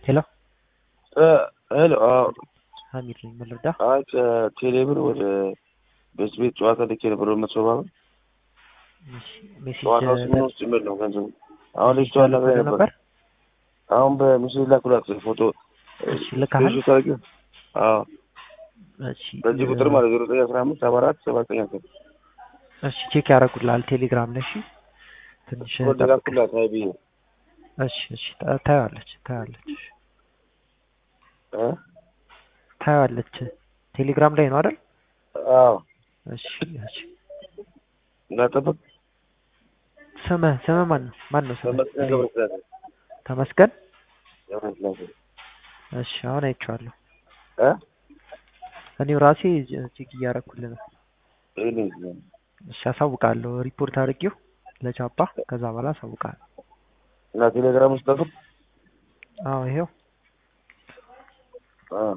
ሄሎ ሄሎ አዎ ሀሚድ ነኝ። ምን ልርዳ? አይ ከቴሌብር ወደ ቤት ቤት ጨዋታ ልኬ ነበር በመቶ ሰባ ብር እሺ፣ ሜሴጅ ጨዋታው ስምንት ውስጥ ጭምር ነው ገንዘቡ። አሁን ልጅቷ ነግረኝ ነበር። ነበር። አሁን በምስል ላኩላት ፎቶ እሺ፣ ልካሃል? ስክሪንሾት አድርጌ አዎ እሺ፣ በዚህ ቁጥር ማለት ዜሮ ዘጠኝ አስራ አምስት ሰባ አራት ሰባ ዘጠኝ አስር እሺ፣ ቼክ ያደርጉልሃል ቴሌግራም ላይ። እሺ፣ ትንሽ ኮድ ጠብቅ። ላኩላት ሀይ ብዬ እሺ፣ እሺ፣ ታ- ታየዋለች፣ ታየዋለች፣ እ ታየዋለች። ቴሌግራም ላይ ነው አይደል? አዎ እሺ፣ እሺ። እንዳጠብቅ ስምህ ስምህ ማን ነው? ማን ነው ስምህ? ተመስገን ገብረስላሴ ተመስገን። ገብረስላሴ እሺ፣ አሁን አይቼዋለሁ። እ እኔው ራሴ ቼክ እያደረኩልህ ነው። ይሄን እሺ፣ አሳውቃለሁ። ሪፖርት አድርጌው ለቻፓ ከዛ በኋላ አሳውቃለሁ። እና ቴሌግራም ውስጥ ጠብቅ አዎ፣ ይሄው አዎ